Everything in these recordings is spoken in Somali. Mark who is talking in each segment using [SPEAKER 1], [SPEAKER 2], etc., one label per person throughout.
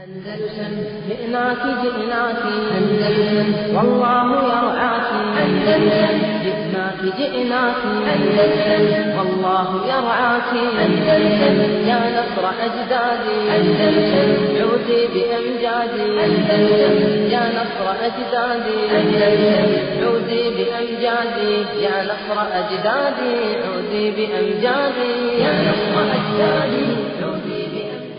[SPEAKER 1] أندلسن جئناك جئناك أندلسن والله يرعاك أندلسن جئناك جئناك أندلسن والله يرعاك أندلسن يا نصر أجدادي أندلسن عودي بأمجادي أندلسن يا نصر أجدادي أندلسن عودي بأمجادي يا نصر أجدادي عودي بأمجادي يا نصر أجدادي عودي بأمجادي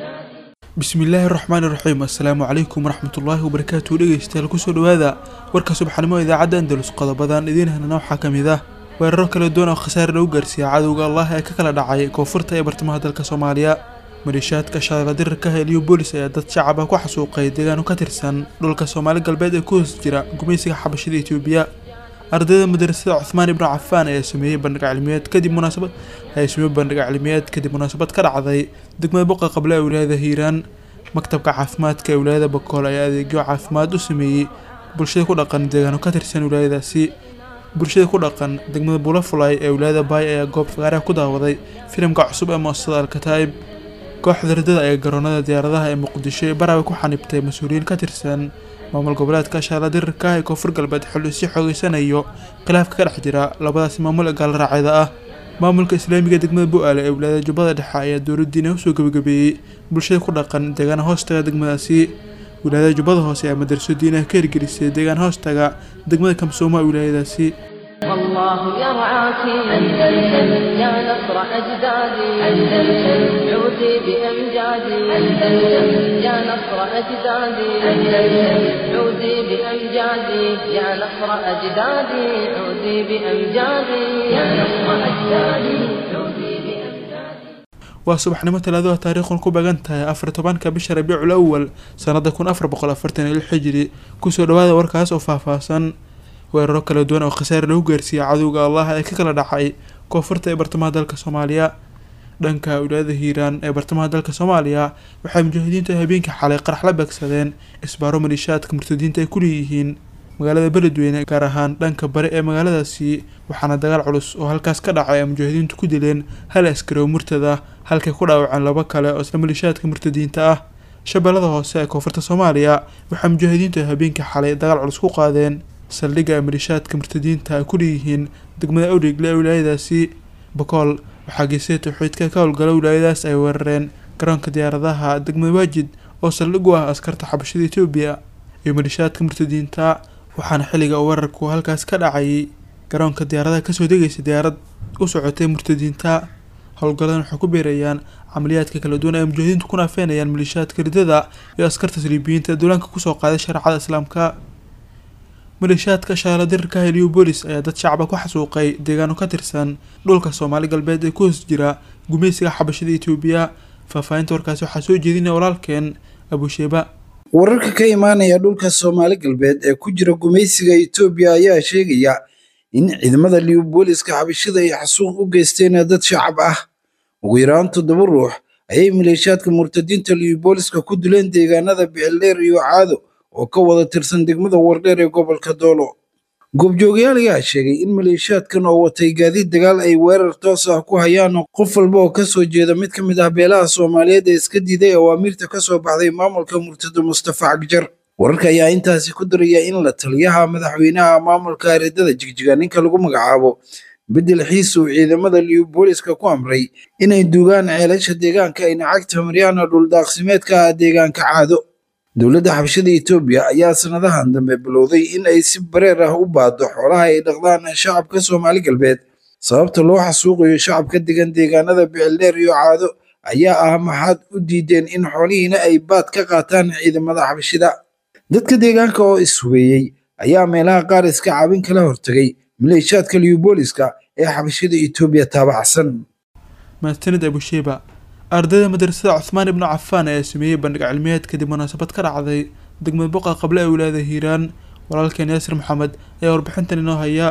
[SPEAKER 2] bismillaahi raxmaani raxiim assalaamu calaykum waraxmatullaahi wabarakaatu dhegeystayaal kusoo dhawaada warka subaxnimo idaacadda andalus qodobadan idiin helna waxaa ka mid ah weeraro kala duwan oo khasaare lagu gaarsiiya cadowga allah ee ka kala dhacay koonfurta ee bartamaha dalka soomaaliya maleeshiyaadka shabeella dirirka heliyo boolis ayaa dad shacab ah ku xasuuqay deegaano ka tirsan dhulka soomaali galbeed ee ku hoos jira gumaysiga xabashida etoobiya ardayda madrasada cuthmaan ibnu cafaan ayaa sameeyey bandhig cilmiyeed kadib munaasabad ayaa sameeyey bandhig cilmiyeed kadib munaasabad ka dhacday degmada boqa qable ee wilaayada hiiraan maktabka caafimaadka ee wilaayada bakool ayaa adeegyo caafimaad u sameeyey bulshada ku dhaqan deegaano ka tirsan wilaayadaasi bulshada ku dhaqan degmada bulafulay ee wilaayada baay ayaa goob fagaaraha ku daawaday filimka cusub ee muasasada alkataib kooxda ridada ee garoonada diyaaradaha ee muqdisho ee barawe ku xanibtay mas-uuliyiin ka tirsan maamul goboleedka shaala dirirka ee koonfur galbeed xilli sii xoogeysanayo khilaafka ka dhex jira labadaasi maamul ee gaalraacyada ah maamulka islaamiga degmada bu-aale ee wilaayada jubbada dhexe ayaa dowladdiina usoo gebagabeeyey bulshada ku dhaqan deegaana hoostaga degmadaasi wilaayada jubbada hoose ee madarso diinaha ka hirgelisay deegaan hoostaga degmada kamsooma ee wilaayadaasi
[SPEAKER 1] والله يرعاك أندلسن يا نصر أجدادي أندلسن عودي بأمجادي أندلسن يا نصر أجدادي أندلسن عودي بأمجادي يا نصر أجدادي عودي بأمجادي يا نصر أجدادي عودي بأمجادي
[SPEAKER 2] waa subaxnimo talaadada taariikhun ku beegan tahay afar tobanka bisha rabiicul awal sanada kun afar boqol afartan iyo lix xijiri kusoo dhawaada warkaas oo faahfaahsan weeraro kala duwan oo khasaare lagu gaarsiiyey cadowga allah ee ka kala dhacay koonfurta ee bartamaha dalka soomaaliya dhanka wilaayada hiiraan ee bartamaha dalka soomaaliya waxay mujaahidiintu habeenkii xalay qarax la beegsadeen isbaaro maliishaadka murtadiinta ay ku leeyihiin magaalada beledweyne gaar ahaan dhanka bari ee magaaladaasi waxaana dagaal culus oo halkaas ka dhacay ay mujaahidiintu ku dileen hal askari oo murtad ah halkay ku dhaawaceen laba kale oo isla maliishaadka murtadiinta ah shabeellada hoose ee koonfurta soomaaliya waxay mujaahidiintu habeenkii xalay dagaal culus ku qaadeen saldhigga ay maliishaadka murtadiinta ay ku leeyihiin degmada awdhegle ee wilaayadaasi bakool waxaa geesay tawxiidka ka howlgala wilaayadaas ay weerareen garoonka diyaaradaha degmada waajid oo saldhig u ah askarta xabashada etoobiya iyo maliishaadka murtadiinta waxaana xilliga uu weerarku halkaas ka dhacayay garoonka diyaaradaha kasoo degaysay diyaarad u socotay murtadiinta howlgalladan waxay ku beerayaan camaliyaadka kala duwan ay mujaahidiintu ku naafeynayaan maliishaadka ridada iyo askarta saliibiyiinta ee duulaanka kusoo qaaday shareecada islaamka maleeshiyaadka shaala dirirka heliyo boolis ayaa dad shacaba ku xasuuqay deegaano ka tirsan dhulka soomaali galbeed ee ku hoos jira gumaysiga xabashada etoobiya faahfaahinta warkaasi waxaa soo jeedinaya walaalkeen abusheeba
[SPEAKER 3] wararka ka imaanaya dhulka soomaali galbeed ee ku jira gumaysiga etoobiya ayaa sheegaya in ciidamada liubooliska xabashada ay xasuuq u geysteen dad shacab ah ugu yaraan toddoba ruux ayay maleeshiyaadka murtadiinta liubooliska ku dileen deegaanada bicildheer iyo caado oo ka wada tirsan degmada wardheer ee gobolka doolo goobjoogayaal ayaa sheegay in maleeshiyaadkan oo watay gaadiid dagaal ay weerar toos ah ku hayaan qof walba oo kasoo jeeda mid ka mid ah beelaha soomaaliyeed ee iska diiday awaamiirta kasoo baxday maamulka murtado mustafa cagjar wararka ayaa intaasi ku daraya in la taliyaha madaxweynaha maamulka areedada jigjiga ninka lagu magacaabo bedel xiis uu ciidamada liubooliska ku amray inay duugaan ceelasha deegaanka ayna cagta maryaana dhuldaaqsimeedka ah deegaanka caado dowladda xabashada etoobiya ayaa sanadahan dambe bilowday in ay si bareer ah u baado xoolaha ay dhaqdaan shacabka soomaali galbeed sababta loo xasuuqayo shacabka degan deegaanada bicildheer iyo caado ayaa ah maxaad u diideen in xoolihiina ay baad ka qaataan ciidamada xabashida dadka deegaanka oo ishubeeyey ayaa meelaha qaar iska caabin kala hortagay maleeshiyaadka liubooliska ee xabashada etoobiya taabacsan
[SPEAKER 2] mahadsanid abusheeba ardayda madrasada cuthmaan ibnu cafaan ayaa sameeyey bandhig cilmiyeed kadib munaasabad ka dhacday degmada boqa qable ee wilaayada hiiraan walaalkeen yaasir maxamed ayaa warbixintan inoo haya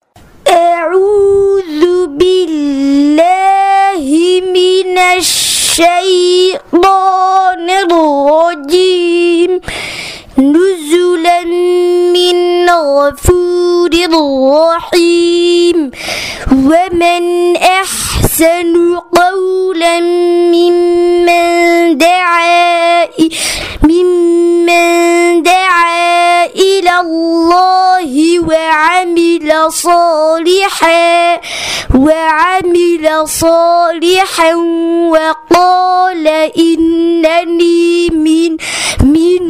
[SPEAKER 4] أعوذ بالله من الشيطان الرجيم نزلا من غفور رحيم ومن أحسن قولا ممن دعا ممن صالحا وعمل صالحا وقال إنني من من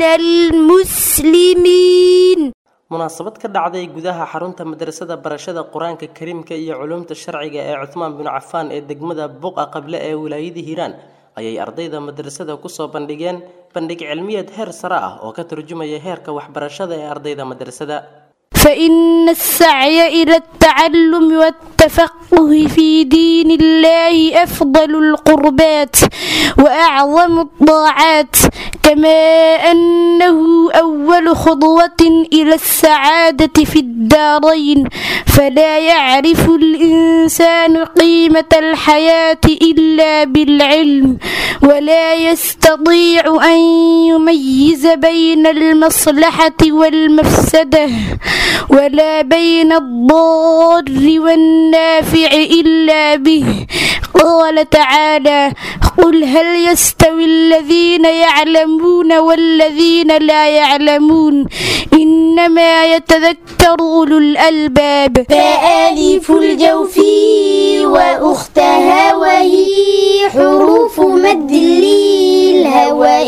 [SPEAKER 4] المسلمين
[SPEAKER 5] munaasabad ka dhacday gudaha xarunta madrasada barashada qur-aanka kariimka iyo culumta sharciga ee cuthmaan binu cafaan ee degmada buqa qable ee wilaayada hiiraan ayay ardayda madrasada kusoo bandhigeen bandhig cilmiyeed heer sare ah oo ka turjumaya heerka waxbarashada ee ardayda madrasada
[SPEAKER 4] فإن السعي إلى التعلم والتفقه في دين الله أفضل القربات وأعظم الطاعات كما أنه أول خطوة إلى السعادة في الدارين فلا يعرف الإنسان قيمة الحياة إلا بالعلم ولا يستطيع أن يميز بين المصلحة والمفسدة ولا بين الضار والنافع إلا به قال تعالى قل هل يستوي الذين يعلمون والذين لا يعلمون إنما يتذكر أولو الألباب
[SPEAKER 6] فآلف الجوف وأختها وهي حروف مد للهواء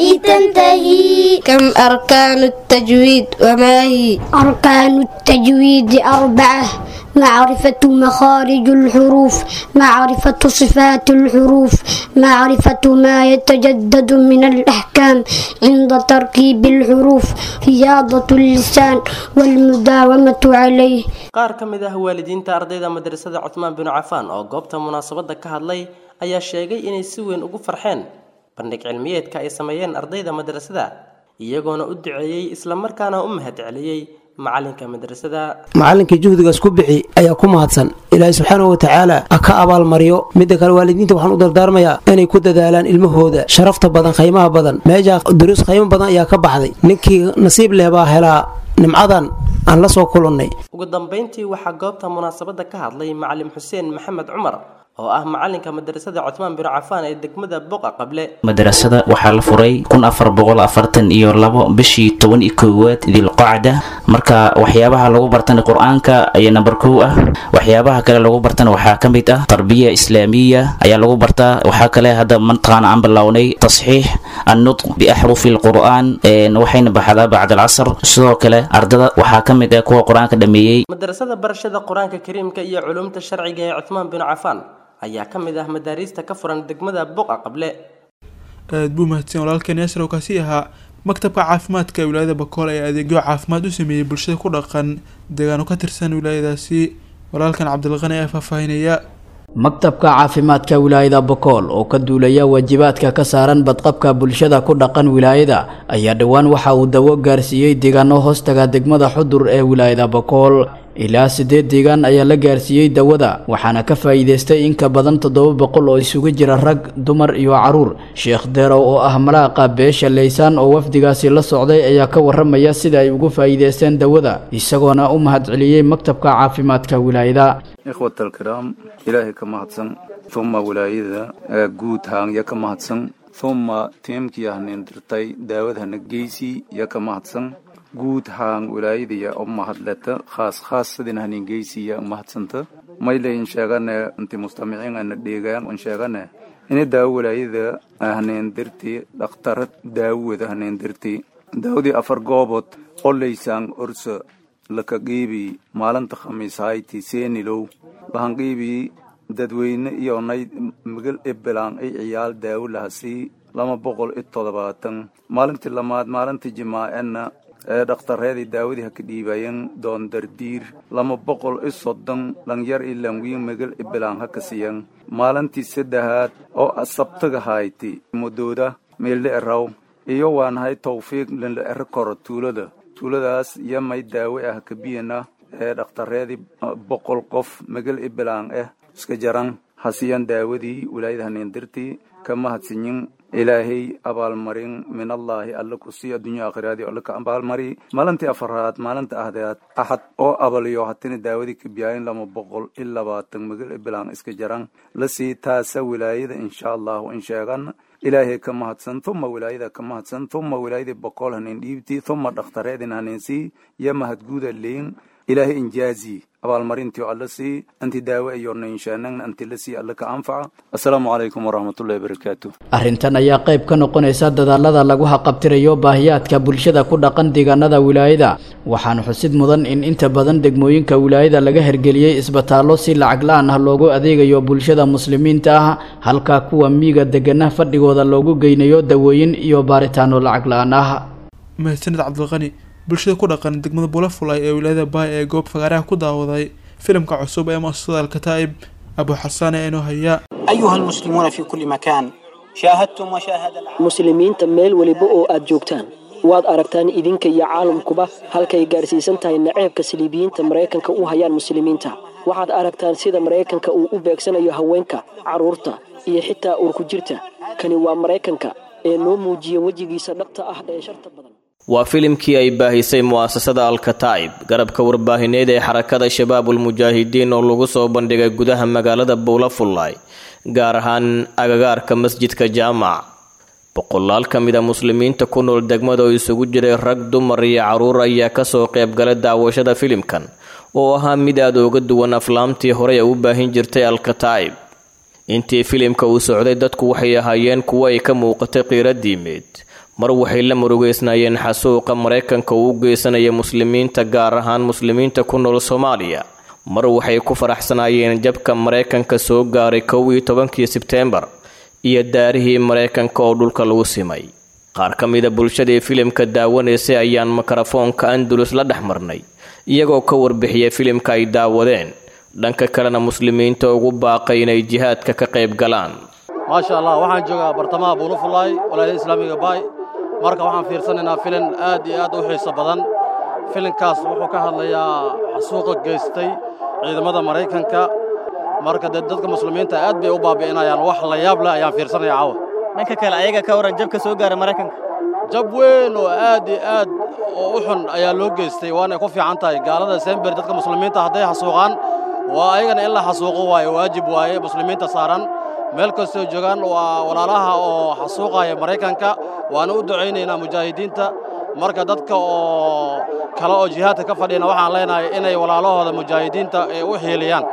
[SPEAKER 6] تنتهي
[SPEAKER 7] كم أركان التجويد وما هي
[SPEAKER 6] أركان التجويد أربعة معرفة مخارج الحروف معرفة صفات الحروف معرفة ما يتجدد من الأحكام عند تركيب الحروف رياضة اللسان والمداومة عليه
[SPEAKER 5] qaar ka mid ah waalidiinta ardayda madrasada cuthmaan binu cafaan oo goobta munaasabadda ka hadlay ayaa sheegay inay si weyn ugu farxeen bandhig cilmiyeedka ay sameeyeen ardayda madrasada iyagoona u duceeyey islamarkaana u mahad celiyey macalinka madrasada
[SPEAKER 8] macallinkii juhdigaas ku bixi ayaa ku mahadsan ilaahay subxaanahu watacaala ha ka abaalmariyo midda kale waalidiinta waxaan u dardaarmayaa inay ku dadaalaan ilmahooda sharafta badan khaymaha badan meesha duruus khaymo badan ayaa ka baxday ninkii nasiib leh baa helaa nimcadan aan la soo kulannay
[SPEAKER 5] ugu dambeyntii waxaa goobta munaasabadda ka hadlay macalim xuseen maxamed cumar oo ah macalinka madrasada cuthmaan binu cafaan ee degmada boqa qable
[SPEAKER 9] madrasada waxaa la furay kun afar boqol afartan iyo labo bishii toban iyo koowaad dilqacda marka waxyaabaha lagu bartana qur-aanka ayaa namber kow ah waxyaabaha kale lagu bartana waxaa ka mid ah tarbiya islaamiya ayaa lagu bartaa waxaa kale hadda mataqaana aan bilownay tasxiix annutq biaxrufi lqur'aan waxayna baxdaa bacd alcasr sidoo kale ardada waxaa ka mid ah kuwa qur-aanka dhameeyey
[SPEAKER 5] madrasada barashada qur-aanka kariimka iyo culumta sharciga ee cuthmaan binu cafaan ayaa ka mid ah madaariista ka furan degmada boqa qable
[SPEAKER 2] aad buu mahadsan walaalkeen yaasir oo kaasi ahaa maktabka caafimaadka ee wilaayada bakool ayaa adeegyo caafimaad u sameeyey bulshada ku dhaqan deegaano ka tirsan wilaayadaasi walaalkan cabdilqani ayaa faahfaahinaya
[SPEAKER 10] maktabka caafimaadka wilaayada bokool oo ka duulaya waajibaadka ka saaran badqabka bulshada ku dhaqan wilaayada ayaa dhowaan waxa uu dawo gaarsiiyey deegaano hoostaga degmada xudur ee wilaayada bokool ilaa siddeed deegaan ayaa la gaarsiiyey dawada waxaana ka faa'iidaystay in ka badan toddoba boqol oo isugu jira rag dumar iyo caruur sheekh derow oo ah malaaqa beesha laysaan oo wafdigaasi la socday ayaa ka warramaya sida ay ugu faa'iidaysteen dawada isagoona u mahadceliyey maktabka caafimaadka wilaayada
[SPEAKER 11] ikhwat alkiraam ilaahay ka mahadsan uma wilaayada guud haangya ka mahadsan uma tiimkii hanin dirtay daawad hana geysi ya ka mahadsan guud haan wilaayadaya u mahadleta khaas khaas sidin hanin geysiya mahadsanta maylayn sheegane inti mustamiciin ana dheegaan un sheegane ini daawo wilaayada hanin dirti dhakhtarad daawada hanin dirti daawadii afar goobood qolaysaan orsa laka qiibi maalinta khamiis hayti seenilow lahan qiibi dadweyne iyo nay migal ebelaan ay ciyaal daawo lahasii lama boqol iyo toddobaatan maalintii lamaad maalintii jimaa'ena ee dhakhtareedii daawadii ha ka dhiibayan doondardiir lama boqol iyo soddon dhanyar iyo lanwiin migal ebelaan ha ka siyan maalintii saddexaad oo sabtaga hayti mudooda meeldhe eraw iyo waanahay tawfiiq linla ero koro tuulada tuuladaas iyo may daawe ah kabiyana ee dhakhtareedii boqol qof magal ibelaan ah iska jaran hasiyan daawadii wilaayada hanindirtii ka mahadsinyin ilaahay abaalmarin min allaahi alla kusi addunya aakhiraadii alla ka abaalmari maalintii afaraad maalinta ahdeed axad oo abaliyo hatina daawadii kabiyaayin lama boqol iyo labaatan magal ibelaan iska jaran lasii taasa wilaayada insha allahu in sheegan ilaahay ka mahadsan tuma wilaayada ka mahadsan tuma wilaayadii boqol hanin dhiibtii tuma dhakhtareedin haninsii iyo mahadguuda leyn ilaahay injaazi abaalmarintii alla sii anti daawo iyo nainshaanagna anti la sii alla ka anfaca assalaamu calaykum waraxmatullahi wabarakaatu
[SPEAKER 10] arrintan ayaa qayb ka noqonaysa dadaalada lagu haqabtirayo baahiyaadka bulshada ku dhaqan deegaanada wilaayada waxaana xusid mudan in inta badan degmooyinka wilaayada laga hergeliyey isbitaallo si lacag la-aan ah loogu adeegayo bulshada muslimiinta ah halka kuwa miiga degana fadhigooda loogu geynayo dawooyin iyo baaritaano lacag la-aan ah
[SPEAKER 2] mahadsanid cabdilqani bulshada ku dhaqan degmada bulafulay ee wilaayada baay ee goob fagaaraha ku daawaday filimka cusub ee muasasada alkataa'ib abu xasaan ee inoo haya
[SPEAKER 12] أيها المسلمون في كل مكان شاهدتم وشاهد العالم
[SPEAKER 13] muslimiinta meel weliba oo aad joogtaan waad aragtaan idinka iyo caalamkuba halkay gaarsiisan tahay naceebka saliibiyiinta maraykanka u hayaan muslimiinta waxaad aragtaan sida maraykanka uu u beegsanayo haweenka carruurta iyo xitaa uurku jirta kani waa maraykanka ee noo muujiya wejigiisa dhabta ah ee sharta badan
[SPEAKER 14] waa filimkii ay baahisay mu'asasada alkataa'ib garabka warbaahineed ee xarakada shabaabulmujaahidiin oo lagu soo bandhigay gudaha magaalada buulafullaay gaar ahaan agagaarka masjidka jaamac boqolaal ka mid a muslimiinta ku nool degmada oo isugu jiray rag dumar iyo carruur ayaa kasoo qaybgalay daawashada filimkan oo ahaa mid aad uga duwan aflaamtii horey ay u baahin jirtay alkataa'ib intii filimka uu socday dadku waxay ahaayeen kuwo ay ka muuqatay qiiro diimeed mar waxay la murugeysnaayeen xasuuqa maraykanka uu u geysanaya muslimiinta gaar ahaan muslimiinta ku nool soomaaliya mar waxay ku faraxsanaayeen jabka maraykanka soo gaaray kow iyo tobankii sebteembar iyo daarihii maraykanka oo dhulka lagu simay qaar ka mida bulshadii filimka daawanaysay ayaan mikrofoonka andalus la dhex marnay iyagoo ka warbixiyay filimka ay daawadeen dhanka kalena muslimiinta ugu baaqay inay jihaadka ka qayb galaan
[SPEAKER 15] maasha allah waxaan joogaa bartamaha buulufulaay walaayada islaamiga baay marka waxaan fiirsanaynaa filin aad iyo aad u xiiso badan filinkaas wuxuu ka hadlayaa xasuuqa geystay ciidamada maraykanka marka dee dadka muslimiinta aad bay u baabi'inayaan wax la yaab leh ayaan fiirsanaya caawa
[SPEAKER 16] dhanka kale ayaga ka waran jabka soo gaara maraykanka
[SPEAKER 15] jab weyn oo aad iyo aad oo u xun ayaa loo geystay waanay ku fiican tahay gaalada sember dadka muslimiinta hadday xasuuqaan waa ayagana in la xasuuqo waaye waajib waaye muslimiinta saaran meel kastoo joogaan waa walaalaha oo xasuuqaya maraykanka waana u ducaynaynaa mujaahidiinta marka dadka oo kale oo jihaadka ka fadhiyana waxaan leenahay inay walaalahooda mujaahidiinta ay u xiiliyaan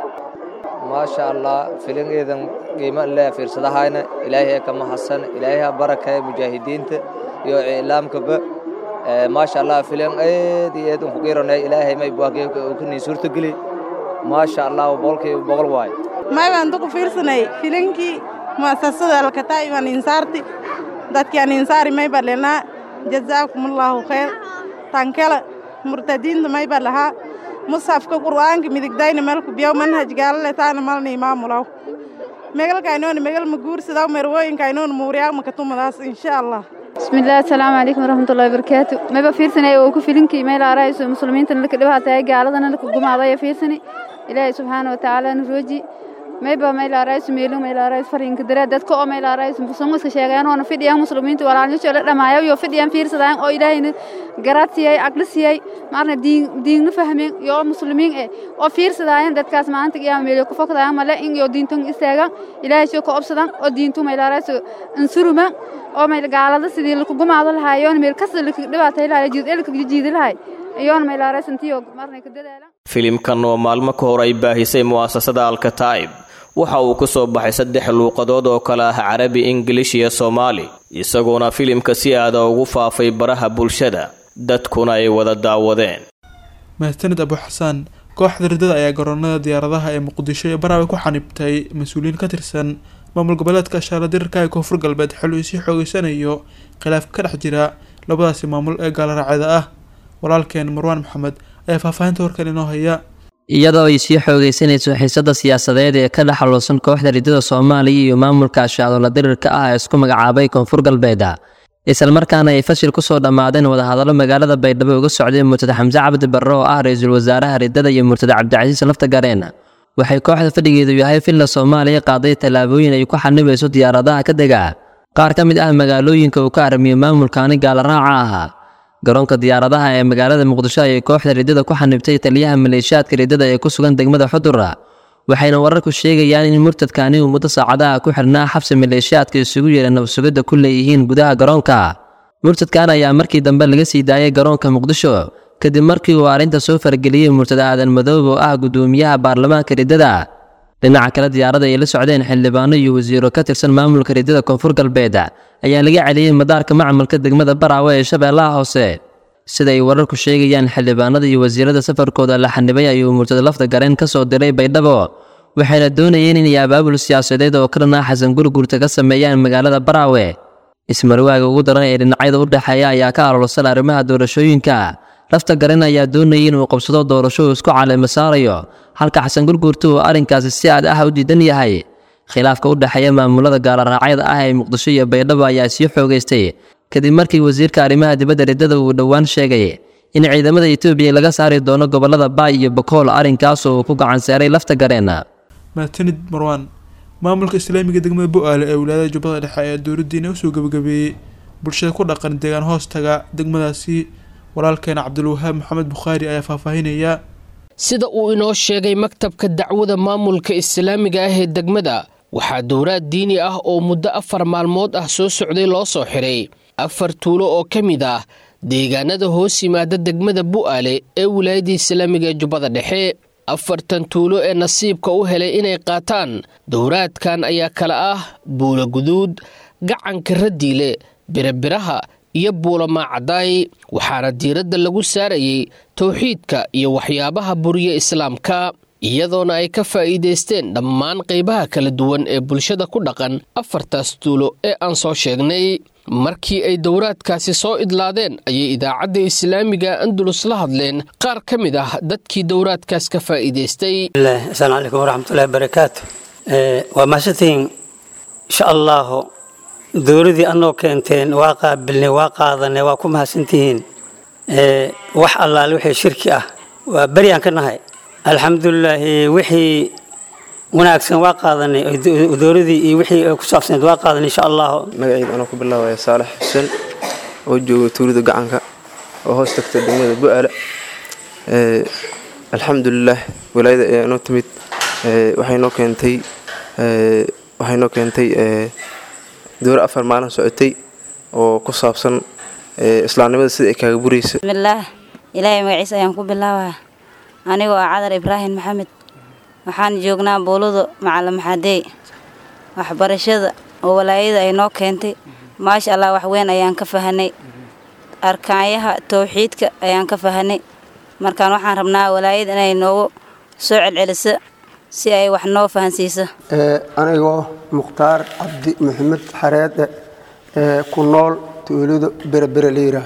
[SPEAKER 17] maasha allah filingeedan qiimo leh fiirsadahayna ilaahay ka mahadsan ilaahay ha barakay mujaahidiinta iyo iclaamkaba maasha allah filin aad iyo aad ku qiiranay ilaahay may buakay ku nii suurtageli maasha allah boqolkiiba boqol waay
[SPEAKER 18] maybaan duku fiirsanay filinkii mu'asasada alkataa'iban insaarti dadkian insaari mayba lenaa jazaakumullahu khayr tankela murtadiinta mayba lahaa musxafka qur'aanka midigdayna melku biyaw manhaj gaalale taana malna imaamulaw megalkaynoona megal maguursadaw merwooyinkaynoona muuriyaag makatumadaas insha allah
[SPEAKER 19] bismillahi asalaamu calaykum waraxmatullahi wabarakaatu mayba fiirsanay oo ku filinkii meel aarayso muslimiintana laka dhibaatay gaaladana laka gumaadaya fiirsani ilaahay subxaana watacaala nurooji mayba maylaarays meelu maylaarays fariinka dare dadka oo maylaarays muslimiinka sheegayaan oo fidiyaan muslimiinta walaalnimo la dhamaayo iyo fidiyaan fiirsadaan oo ilaahayna garaadsiiyay aqli siiyay marna diin diinna fahmeen iyo muslimiin eh oo fiirsadaan dadkaas maanta qiyaam meelo ku fakadaan male in iyo diintan istaagan ilaahay soo ka obsadan oo diintu maylaarays insuruma oo mayl gaalada sidii lagu gumaado lahaayoon meel kasta lagu dhibaatay lahaay jiidel ka jiidi lahaay iyoon maylaarays intii marna ka dadaalan
[SPEAKER 14] filimkan oo maalmo ka hor ay baahisay mu'asasada alkataa'ib waxa uu ku soo baxay saddex luuqadood oo kale ah carabi ingilish iyo soomaali isagoona filimka si aada ugu faafay baraha bulshada dadkuna ay wada daawadeen
[SPEAKER 2] mahadsanid abu xasaan kooxda ridada ayaa garoonada diyaaradaha ee muqdisho iyo barawe ku xanibtay mas-uuliyiin ka tirsan maamul goboleedka shaaradirirka ee koonfur galbeed xilli uu sii xoogeysanayo khilaaf ka dhex jira labadaasi maamul ee gaalaraacida ah walaalkeen marwaan maxamed ayaa faahfaahinta warkan inoo haya
[SPEAKER 20] iyadoo ay sii xoogeysanayso xiisada siyaasadeed ee ka dhex xaluusan kooxda ridada soomaaliya iyo maamulka ashacdola dirirka ah ee isku magacaabay koonfur galbeed islamarkaana ay fashil kusoo dhammaadeen wadahadallo magaalada baydhabo uga socday murtada xamse cabdi barre oo ah ra-iisul wasaaraha ridada iyo murtada cabdicasiis lafta gareen waxay kooxda fadhigeedu yahay villa soomaaliya qaaday tallaabooyin ay ku xanibayso diyaaradaha ka dega qaar ka mid ah magaalooyinka uu ka aramiyo maamulkaani gaalaraaca ahaa garoonka diyaaradaha ee magaalada muqdisho ayay kooxda ridada ku xanibtay taliyaha maleeshiyaadka ridada ee ku sugan degmada xudura waxayna wararku sheegayaan in murtadkaani uu muddo saacadaha ku xirnaa xabsi maleeshiyaadka isugu yeera nabsugidda ku leeyihiin gudaha garoonka murtadkan ayaa markii dambe laga sii daayay garoonka muqdisho kadib markii uu arrinta soo fargeliyey murtada aadan madoobe oo ah guddoomiyaha baarlamaanka riddada dhinaca kale diyaarada ay la socdeen xildhibaano iyo wasiiro ka tirsan maamulka riddada koonfur galbeed ayaa laga celiyey madaarka macmalka degmada baraawe ee shabeellaha hoose sida ay wararku sheegayaan xildhibaanada iyo wasiirada safarkooda la xanibay ayuu murtada lafta gareen ka soo diray baydhabo waxayna doonayeen inay abaabul siyaasadeed oo ka dhanaa xasan gurgurta ka sameeyaan magaalada baraawe ismarwaaga ugu daran ee dhinacyada u dhexeeya ayaa ka aloolsan arrimaha doorashooyinka lafta garan ayaa doonayay inuu qabsado doorasho uu isku caleema saarayo halka xasan gurgurta uu arrinkaasi si aad ah u diidan yahay khilaafka u dhexeeya maamulada gaaloraacyada ah ee muqdisho iyo baydhabo ayaa sii xoogaystay kadib markii wasiirka arrimaha dibadda riddada uu dhowaan sheegay in ciidamada etoobiya laga saari doono gobollada baay iyo bakool arrinkaas oo uu ku gacan seeray lafta gareen
[SPEAKER 2] maatanid marwaan maamulka islaamiga degmada bu-aale ee wilaayada jubbada dhexe ayaa dowladdiina usoo gebagabeeyey bulshada ku dhaqan deegaan hoostaga degmadaasi walaalkeena cabdulwahaab maxamed bukhaari ayaa faahfaahinaya
[SPEAKER 21] sida uu inoo sheegay maktabka dacwada maamulka islaamiga ah ee degmada waxaa dowraad diini ah oo muddo afar maalmood ah soo socday loo soo xiray afar tuulo oo ka mid ah deegaanada hoos yimaada degmada bu'aale ee wilaayada islaamiga ee jubbada dhexe afartan tuulo ee nasiibka u helay inay qaataan dowraadkan ayaa kale ah buula guduud gacanka radiile birabiraha iyo buulamaacadaay waxaana diiradda lagu saarayey towxiidka iyo waxyaabaha buriya islaamka iyadoona ay ka faa'iidaysteen dhammaan qaybaha kala duwan ee bulshada ku dhaqan afartaas tuulo ee aan soo sheegnay markii ay dowraadkaasi soo idlaadeen ayay idaacadda islaamiga andulus la hadleen qaar ka mid ah dadkii dowraadkaas ka faa'iidaystay
[SPEAKER 22] asalaamu calaykum waraxmatullahi barakaatu waa mahadsantihiin insha allahu dowladii anoo keenteen waa qaabilnay waa qaadanay waa ku mahadsantihiin wax allaale wixii shirki ah waa beryaan ka nahay alxamdulilaahi wixii wanaagsan waa qaadanay dowladii iyo wixii ku saabsaneed waa qaadanay insha allahu
[SPEAKER 23] magaciid anoo ku bilaabaya saalax xuseen oo jooga tuulida gacanka oo hoos tagta degmada bu-aale alxamdulilah walaayada ayaa inoo timid waxay noo keentay waxay noo keentay dowra afar maalin socotay oo ku saabsan islaamnimada sida ay kaaga buraysa
[SPEAKER 24] bismillaah ilaahay magaciisa ayaan ku bilaabaa anigoo ah cadar ibraahim maxamed waxaan joognaa buuludu macalin maxadeey waxbarashada oo walaayada ay noo keentay maasha allah wax weyn ayaan ka fahanay arkaanyaha towxiidka ayaan ka fahanay markaan waxaan rabnaa walaayada inay noogu soo celceliso si ay wax noo fahansiiso
[SPEAKER 25] anigoo mukhtaar cabdi maxamed xareede ee ku nool tuulada berebere liiraah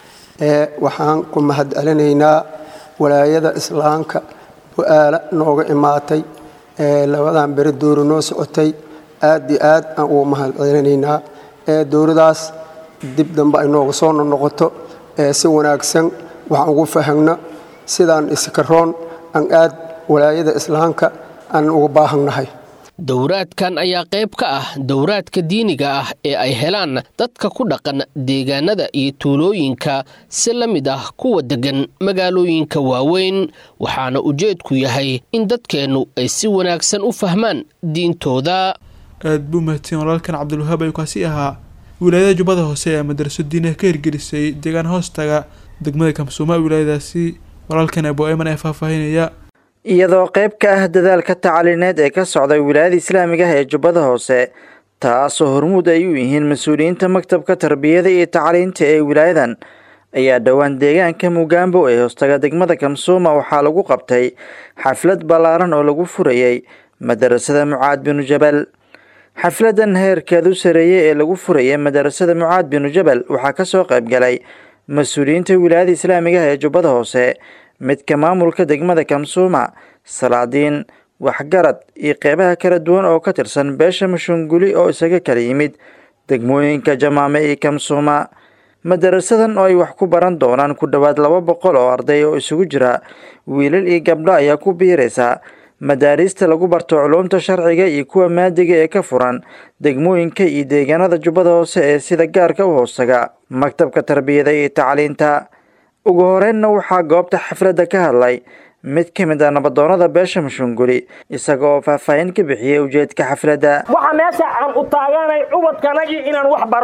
[SPEAKER 25] ee waxaan ku mahad celinaynaa walaayada islaamka bu-aala nooga imaatay ee labadan beri dowra noo socotay aad iyo aad aan ugu mahad celinaynaa ee dowladaas dib dambe ay nooga soo noqoto ee si wanaagsan waxaan ugu fahagno sidaan iskaroon aan aad walaayada islaamka aan uga baahannahay
[SPEAKER 21] dowraadkan ayaa qayb ka ah dowraadka diiniga ah ee ay helaan dadka ku dhaqan deegaanada iyo tuulooyinka si la mid ah kuwa deggan magaalooyinka waaweyn waxaana ujeedku yahay in dadkeennu ay si wanaagsan u fahmaan diintooda
[SPEAKER 2] aad buu mahadsan walaalkan cabdilwahaab ayuu kaasi ahaa wilaayada jubbada hoose ee madraso diinaha ka hirgelisay deegaan hoostaga degmada kamsuuma wilaayadaasi walaalkan abo eman ee faahfaahinaya
[SPEAKER 26] iyadoo qayb ka ah dadaalka tacaliineed ee ka socda wilaayada islaamiga ah ee jubbada hoose taasoo hormuud ay u yihiin mas-uuliyiinta maktabka tarbiyada iyo tacliinta ee wilaayadan ayaa dhowaan deegaanka mugaambo ee hoostaga degmada kamsuuma waxaa lagu qabtay xaflad ballaaran oo lagu furayey madarasada mucaad binu jabal xafladan heerkeedu sareeyey ee lagu furayay madarasada mucaad binu jabal waxaa kasoo qayb galay mas-uuliyiinta wilaayada islaamiga ah ee jubbada hoose midka maamulka degmada kamsuuma salaadiin waxgarad iyo qeybaha kala duwan oo ka tirsan beesha mushunguli oo isaga kala yimid degmooyinka jamaame iyo kamsuuma madarasadan oo ay wax ku baran doonaan ku dhowaad laba boqol oo arday oo isugu jira wiilal iyo gabdho ayaa ku biiraysa madaariista lagu barto culuumta sharciga iyo kuwa maadiga ee ka furan degmooyinka iyo deegaanada jubbada hoose ee sida gaarka u hoostaga maktabka tarbiyada iyo tacliinta ugu horeynna waxaa goobta xafladda ka hadlay mid ka mid ah nabadoonada beesha mushunguli isaga oo faahfaahin ka bixiyey ujeedka xafladda
[SPEAKER 27] waxaa meesha aan u taaganay ubadkanagii inaan wax barno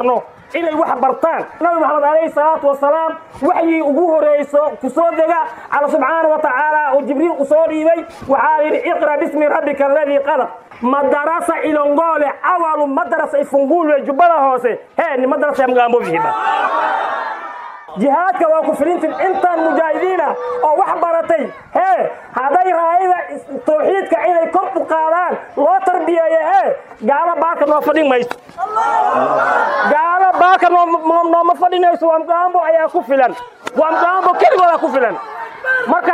[SPEAKER 1] inay wax bartaan nabi maxamed calayhi salaatu wasalaam waxyii ugu horeyso ku soo dega alla subxaana wa tacaala oo jibriil u soo dhiibay waxaa yidhi iqra bismi rabbika aladii qalaq madarasa ilongole awalu madarasa ifungulwe jubbada hoose hee ni madarasa ya mgambo vihiba jihaadka waa ku filintin intaan mujaahidiina oo wax baratay hee hadday raayada tawxiidka inay kor u qaadaan loo tarbiyeeyo hee gaalo baaka noo fadhin mayso gaalo baaka nooma fadhinayso wamgambo ayaa ku filan wamgambo keligoodaa ku filan marka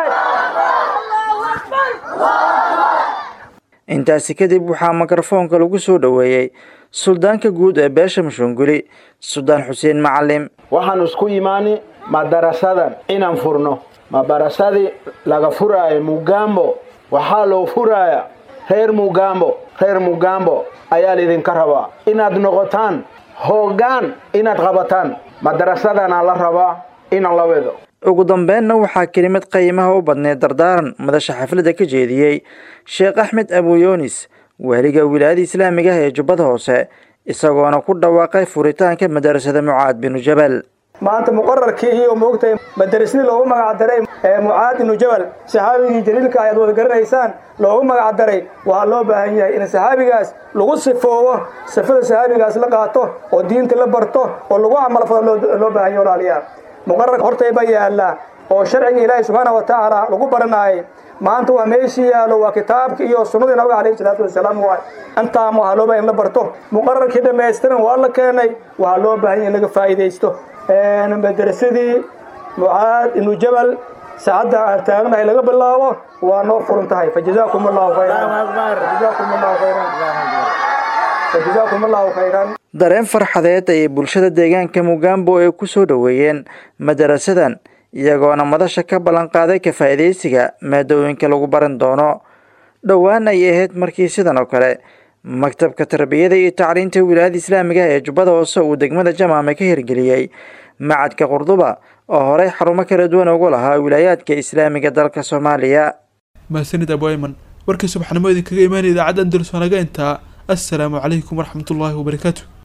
[SPEAKER 26] intaasi kadib waxaa mikrofoonka lagu soo dhoweeyey suldaanka guud ee beesha mushunguli suldaan xuseen macalim
[SPEAKER 3] waxaan isku imaani madarasadan inaan furno madarasadii laga furaayo mugambo waxaa loo furaaya reer mugambo reer mugambo ayaa laydinka rabaa inaad noqotaan hoggaan inaad qabataan madarasadana la rabaa inaan la wedo
[SPEAKER 26] ugu dambeynna waxaa kelimad qiimaha u badneed dardaaran madasha xafladda ka jeediyey sheekh axmed abuyoonis waaliga wilaayada islaamiga ah ee jubbada hoose isagoona ku dhawaaqay furitaanka madarasada mucaad binu jabal
[SPEAKER 4] maanta muqararkii iyo moogtay madarasnii loogu magac daray ee mucaad ibnu jabal saxaabigii jaliilka ayaad wada garanaysaan loogu magac daray waxaa loo baahan yahay in saxaabigaas lagu sifoobo sifada saxaabigaas la qaato oo diinta la barto oo lagu camalfado loo baahan yahay walaalayaal muqararka hortayba yaallaa oo sharciga ilaahi subxaana wa tacaala lagu baranaayay maanta waa meeshii yaalo waa kitaabka iyo sunnadii nabiga calayhi salaatu wasalaam waay intaama waxaa loo baahan in la barto muqararkii dhammaystiran waa la keenay waxaa loo baahan in laga faa'iidaysto madarasadii mucaad ibnu jabal saacadda aan taagnahay laga bilaabo waa noo furan tahay fajazaakum allahu khayran fajazaakum allahu khayran fajazaakum allahu khayran
[SPEAKER 26] dareen farxadeed ayay bulshada deegaanka mugambo ay ku soo dhoweeyeen madarasadan iyagoona madasha ka ballanqaaday ka faa'iidaysiga maadooyinka lagu baran doono dhowaan ay ahayd markii sidan oo kale maktabka tarbiyada iyo tacliinta wilaayada islaamiga ee jubbada hoose uu degmada jamaame ka hirgeliyey macadka qurduba oo horey xarumo kala duwan ugu lahaa wilaayaadka islaamiga dalka soomaaliya
[SPEAKER 2] mahadsanid abwayman warkii subaxnimo idinkaga imaanaya idaacadda andalus waa naga intaa assalaamu calaykum waraxmatullaahi wabarakaatu